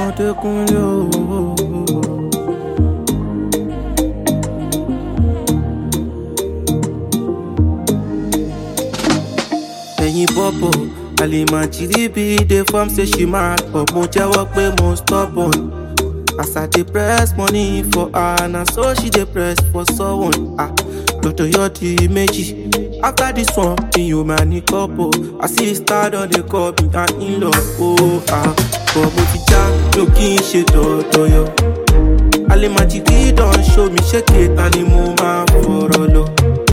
Adékúnlé o. ẹ̀yin bọ́bọ̀ àlèmọ̀jìrì bí dey form say she mad but mo jẹ́wọ́ pé mo stubborn as i dey press money for her na so she dey press for someone ah lọ́dọ̀ yọ di méjì after this one mi ò máa ní kọ́pọ̀ i see star don dey call me and in-law oh ah but mo ti já mi ò kí n ṣe dọ̀dọ̀yọ̀ àlèmọ̀jìrì don show mi ṣé kẹta ni mo máa fọ̀rọ̀ lọ.